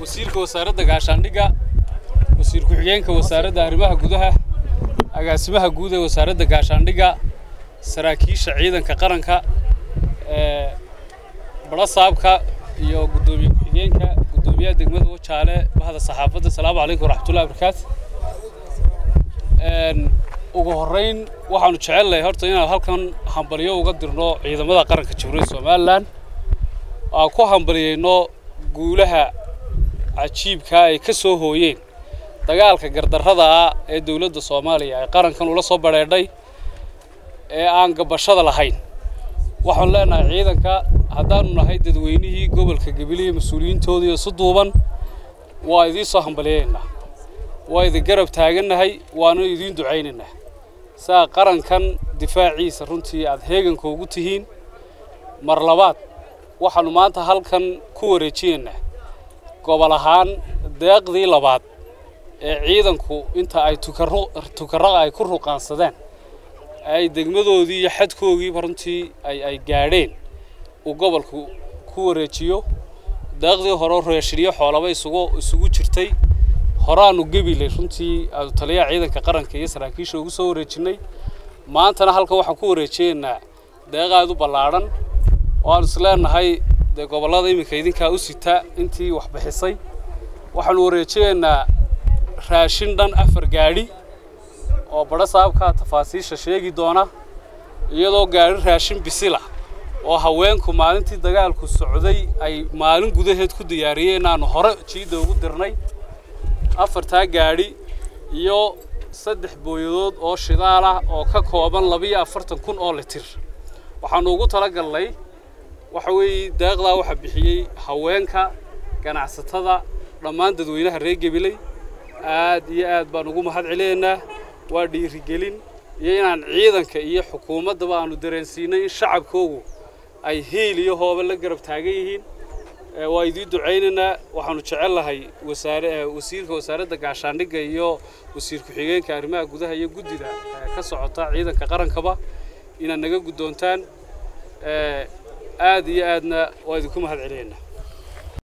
wasiirka wasaaradda gaashaandhigga wasiir ku-xigeenka wasaaradda arrimaha gudaha agaasimaha guud ee wasaaradda gaashaandhigga saraakiisha ciidanka qaranka ee barasaabka iyo guddoomiye ku-xigeenka guddoomiyaha degmada wajaale bahda saxaafadda asalaamu calaykum waraxmatullahi wabarakaatu ugu horreyn waxaanu jecelnahay horta inaan halkan hambalyo uga dirno ciidamada qaranka jamhuuriyadda somalilan aan ku hambaliyeyno guulaha cajiibka ay ka soo hooyeen dagaalka gardarrada ah ee dowladda soomaaliya ay qarankan ula soo badheedhay ee aan gabashada lahayn waxaanu leenahay ciidanka haddaanu nahay dadweynihii gobolka gabilihii mas-uuliyiintooda iyo si duuban waa idiin soo hambaliyeynaa waa idin garab taagannahay waanu idiin ducaynaynaa saa qarankan difaaciisa runtii aad heeganka ugu tihiin mar labaad waxaanu maanta halkan ku wareejinaynaa gobol ahaan deeqdii labaad ee ciidanku inta ay tukaraqa ay ku ruqaansadeen ay degmadoodii iyo xadkoogiiba runtii ay ay gaadheen uu gobolku ku wareejiyo deeqdii hore reeshiriyo xoolaba isugu isugu jirtay horaanu gebilay runtii aanu taliyaha ciidanka qaranka iyo saraakiisha ugu soo wareejinay maantana halkan waxaan ku wareejinaynaa deeqaad u ballaadhan oo aanu isleenahay dee gobollada iminka idinkaa u sita intii wax bixisay waxaanu wareejinaynaa raashin dhan afar gaadhi oo badho saabka tafaasiisha sheegi doona iyadoo gaadhi raashin bisila oo haweenku maalintii dagaalku socday ay maalin gudaheed ku diyaariyeen aanu hore jiidda ugu dirnay afartaa gaadhi iyo saddex booyadood oo shidaal ah oo ka kooban labiyo afartan kun oo litir waxaanu ugu talagalnay waxa weeye deeqdaa waxaa bixiyey haweenka ganacsatada dhammaan dadweynaha reer gebiley aad iyo aad baan ugu mahad celinaynaa waa dhiirigelin iyo inaan ciidanka iyo xukuumaddaba aanu dareensiinay in shacabkoogu ay hiil iyo hooba la garab taagan yihiin waa idiin ducaynaynaa waxaanu jecelnahay wasaare wasiirka wasaaradda gaashaandhigga iyo wasiir ku-xigeenka arrimaha gudaha iyo guddida ka socota ciidanka qarankaba inaad naga guddoontaan aad iyo aadna waa idinku mahad celinaynaa